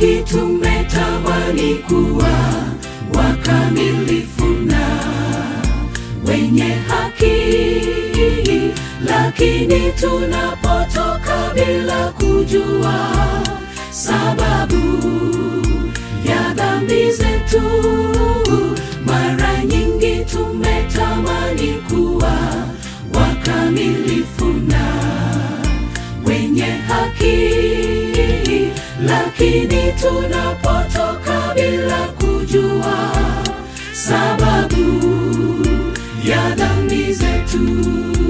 wengi tumetamani kuwa wakamilifu na wenye haki, lakini tunapotoka bila kujua sababu ya dhambi zetu, mara nyingi tumetamani kuwa wakamilifu na wenye haki, lakini tunapotoka bila kujua sababu ya dhambi zetu.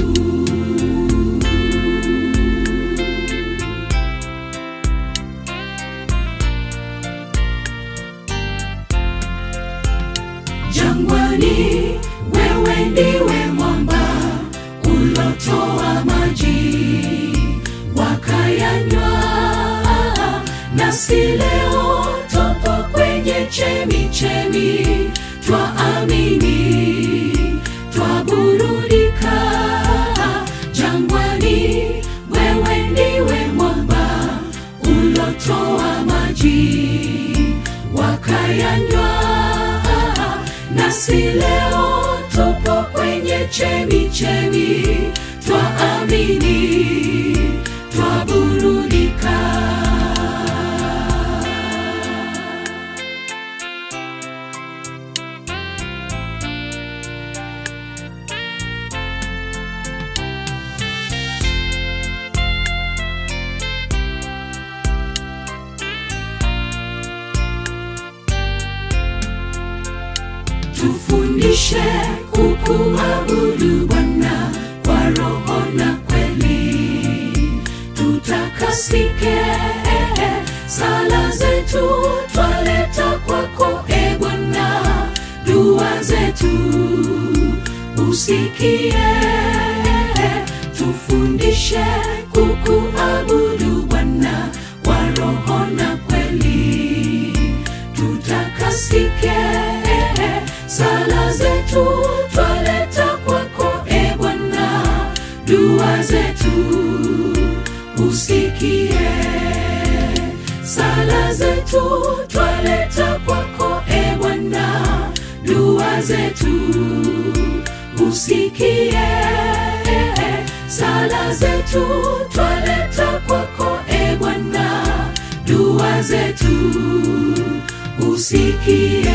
Jangwani, wewe ndiwe mwamba ulotoa maji wakayanywa, nasi leo topo kwenye chemi chemi, twaamini twaburudika. Jangwani, wewe ndiwe mwamba ulotoa maji wakayanywa, nasi leo tupo kwenye chemi chemi, twaamini twaburudika. Tufundishe kukuabudu Bwana kwa roho na kweli, tutakasike. Sala zetu twaleta kwako, e Bwana, dua zetu usikie. Tufundishe kukuabudu Bwana kwa roho na kweli, tutakasike. Sala zetu twaleta kwako, e Bwana, dua zetu usikie. Sala zetu twaleta kwako, e Bwana, dua zetu usikie. Sala zetu twaleta kwako, e Bwana, dua zetu usikie.